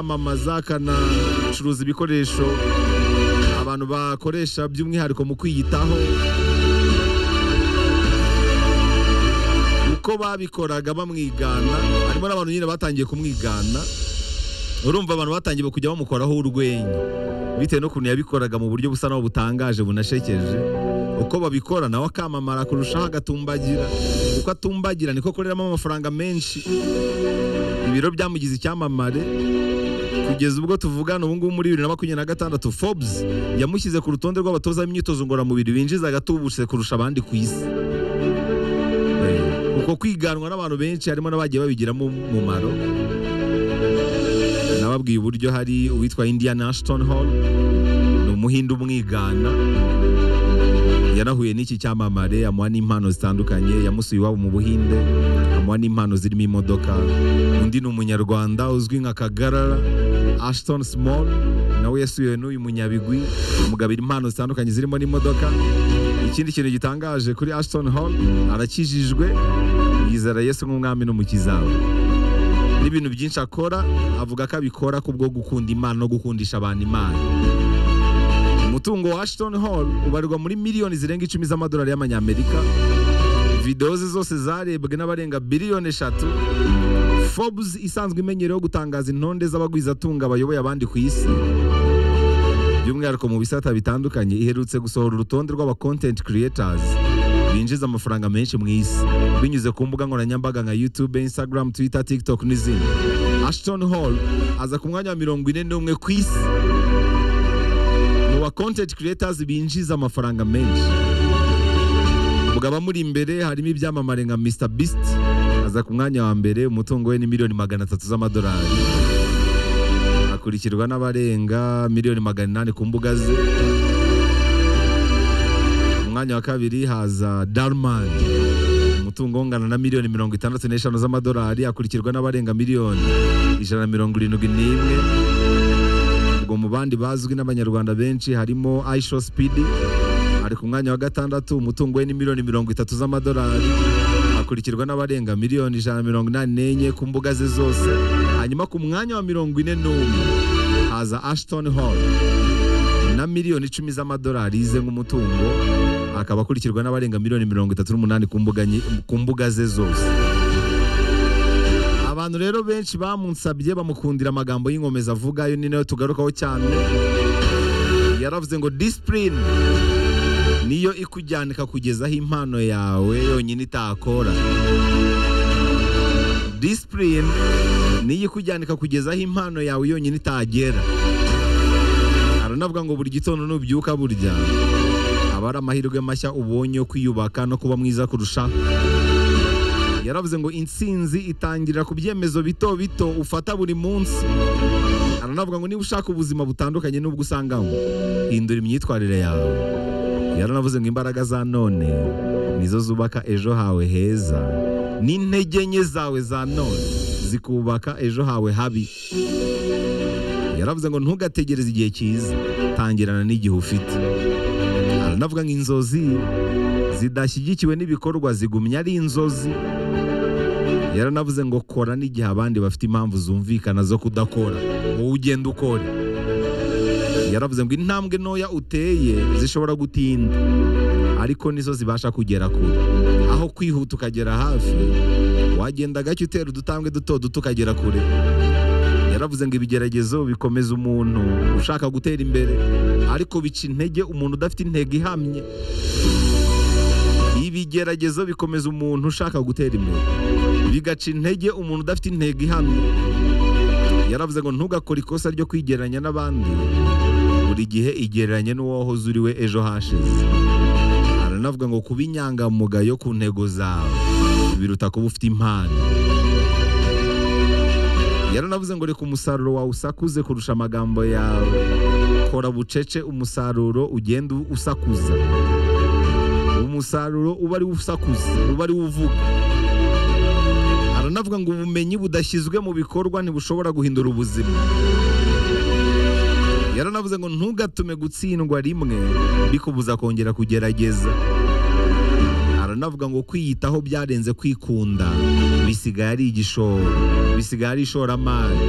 kamamaza kanacuruza ibikoresho abantu bakoresha by'umwihariko mu kwiyitaho uko babikoraga bamwigana harimo n'abantu nyine batangiye kumwigana urumva abantu batangiye kujya bamukoraho urwenya bitewe n'ukuntu yabikoraga mu buryo busa naho butangaje bunashekeje uko babikora nawe akamamara kurushaho agatumbagira uko atumbagira niko akoreramo amafaranga menshi ibiro byamugize icyamamare kugeza ubwo tuvugana ubu ngubu muri bibiri na makumyabiri na gatandatu Forbes yamushyize ku rutonde rw'abatoza b'imyitozo ngororamubiri binjizaga tubutse kurusha abandi ku isi uko kwiganwa n'abantu benshi harimo n'abagiye babigiramo umumaro nababwiye uburyo hari uwitwa indiana ashton hall ni umuhinde umwigana yanahuye n'iki cyamamare amuha n'impano zitandukanye yamusuye iwabo mu buhinde amuha n'impano zirimo imodoka undi ni umunyarwanda uzwi nka kagarara ashton small nawe yasuye n'uyu munyabigwi amugabira impano zitandukanye zirimo n'imodoka ikindi kintu gitangaje kuri ashton hall arakijijwe yizera yesu nk'umwami n'umukiza we n'ibintu byinshi akora avuga ko abikora kubwo gukunda imana no gukundisha abantu imana umutungo wa ashton hall ubarirwa muri miliyoni zirenga icumi z'amadolari y'amanyamerika videwo ze zose zarebwe n'abarenga biliyoni eshatu forbes isanzwe imenyereweho gutangaza intonde z'abagwizatunga bayoboye abandi ku isi by'umwihariko mu bisata bitandukanye iherutse gusohora urutonde rw'aba creators binjiza amafaranga menshi mu isi binyuze ku mbuga nkoranyambaga nka youtube instagram twitter tiktok n'izindi ashton hall aza ku mwanya wa mirongo ine n'umwe ku isi mu ba content creators binjiza amafaranga menshi mu abamuri imbere harimo ibyamamare nka mr beast aza ku mwanya wa mbere umutungo we ni miliyoni magana atatu z'amadolari akurikirwa n'abarenga miliyoni magana inani ku mbuga ze mwanya wa kabiri haza Darman umutungo ungana na miliyoni mirongo itandatu n'eshanu z'amadolari akurikirwa n'abarenga miliyoni ijana na mirongo irindwi n'imwe ubwo mu bandi bazwi n'abanyarwanda benshi harimo Aisho Speedy ari ku mwanya wa gatandatu umutungo we ni miliyoni mirongo itatu z'amadolari akurikirwa n'abarenga miliyoni ijana na mirongo inani n'enye ku mbuga ze zose hanyuma ku mwanya wa mirongo ine n'umwe haza Ashton Hall na miliyoni icumi z'amadolari yize nk'umutungo akaba akurikirwa n'abarenga miliyoni mirongo itatu n'umunani ku mbuga ze zose abantu rero benshi bamunsabye bamukundira amagambo y'inkomeza avuga ayo ni nayo tugarukaho cyane yaravuze ngo disipurine niyo ikujyana ikakugeza aho impano yawe yonyine itakora disipurine niyo ikujyana ikakugeza aho impano yawe yonyine itagera haranavuga ngo buri gitondo nubyuka burya aba ari amahirwe mashya ubonye yo kwiyubaka no kuba mwiza kurushaho yaravuze ngo insinzi itangira ku byemezo bito bito ufata buri munsi aranavuga ngo niba ushaka ubuzima butandukanye n'ubwo usangamo hindura imyitwarire yawe yaranavuze ngo imbaraga za none nizo zubaka ejo hawe heza n'intege nke zawe za none zikubaka ejo hawe habi yaravuze ngo ntugategereze igihe cyiza tangirana n'igihe ufite aranavuga ngo inzozi zidashyigikiwe n'ibikorwa zigumya ari inzozi yaranavuze ngo kora n'igihe abandi bafite impamvu zumvikana zo kudakora wowe ugenda ukore yaravuze ngo intambwe ntoya uteye zishobora gutinda ariko nizo zibasha kugera kure aho kwihuta ukagera hafi wagenda gake utera udutambwe duto duto ukagera kure yaravuze ngo ibigeragezo bikomeza umuntu ushaka gutera imbere ariko bica intege umuntu udafite intego ihamye ibigeragezo bikomeza umuntu ushaka gutera imbere bigaca intege umuntu udafite intego ihamye yaravuze ngo ntugakore ikosa ryo kwigereranya n'abandi buri gihe igereranye n'uwahoze uri we ejo hashize aranavuga ngo kuba inyangamugayo ku ntego zawe biruta kuba ufite impano yaranavuze ngo reka umusaruro wawe usakuze kurusha amagambo yawe kora bucece umusaruro ugenda usakuza umusaruro uba ari usakuza uba ari uvuga aranavuga ngo ubumenyi budashyizwe mu bikorwa ntibushobora guhindura ubuzima yaranavuze ngo ntugatume gutsindwa rimwe bikubuza kongera kugerageza aranavuga ngo kwiyitaho byarenze kwikunda bisigaye ari igishoro bisigaye ari ishoramari